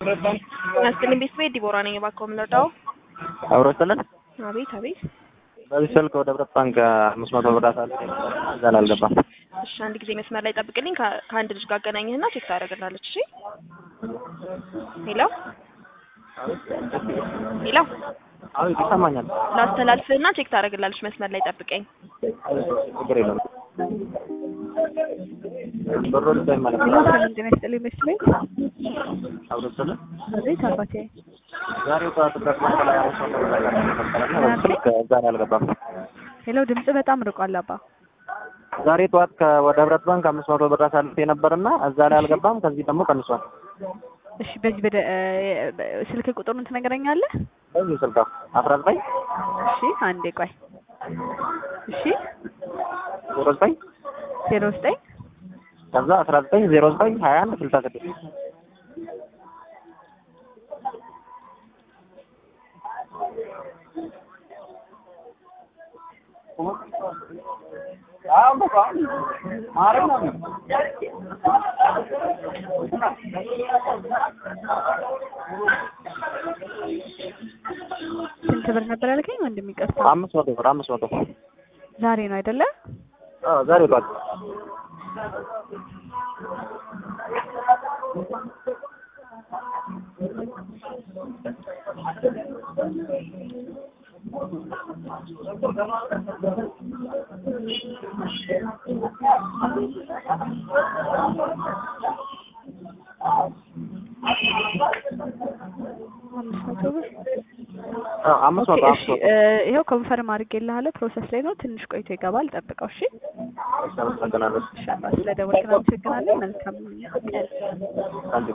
ያስጥልኝ ቤተሰቤ ዲቦራ ነኝ። እባክዎ የምንረዳው? አብሮ ስጥልን። አቤት አቤት። በዚህ ስልክ ወደ ህብረት ባንክ አምስት መቶ ብር አሳልፌ ነበር። እዛ ላይ አልገባም። እሺ አንድ ጊዜ መስመር ላይ ጠብቅልኝ። ከ- ከአንድ ልጅ ጋር አገናኝህና ቼክ ታደርግልናለች። እሺ ሄሎ ሄሎ፣ አቤት ይሰማኛል። ላስተላልፍህና ቼክ ታደርግላለች። መስመር ላይ ጠብቀኝ። ችግር የለም። ብሩ ልታይ ማለት ነው። ሰላም ጤና ይስጥልኝ መስለኝ። አብሮ ስጥልን። አቤት አባቴ። ዛሬ ጠዋት ህብረት ባንክ ላይ አምስት መቶ ብር አሳልፌ ነበርና በዚህ ስልክ እዛ ላይ አልገባም። ሄሎ ድምጽ በጣም ርቋል አባ። ዛሬ ጠዋት ከ- ወደ ህብረት ባንክ አምስት መቶ ብር አሳልፌ ነበርና እዛ ላይ አልገባም። ከዚህ ደግሞ ቀንሷል። እሺ በዚህ በደ እ- ስልክ ቁጥሩን ትነግረኛለህ? በዚህ ስልክ አስራ ዘጠኝ እሺ አንዴ ቆይ። እሺ ዜሮ ዘጠኝ ዜሮ ዘጠኝ ከዛ አስራ ዘጠኝ ዜሮ ዘጠኝ ሀያ አንድ ስልሳ ስድስት ስንት ብር ነበር ያልከኝ? ወንድም ይቅርታ። አምስት መቶ ብር አምስት መቶ ዛሬ ነው አይደለ? አዎ ዛሬ ጠዋት አምስት መቶ ብር አዎ አምስት ኦኬ። መቶ እሺ አምስት መቶ እ፣ ይኸው ኮንፈርም አድርጌልሃለሁ። ፕሮሰስ ላይ ነው። ትንሽ ቆይቶ ይገባል። ጠብቀው። እሺ አመሰግናለሁ። እሺ አባ፣ ስለደወልክ እናመሰግናለን። መልካም ቀን። ታንኪዩ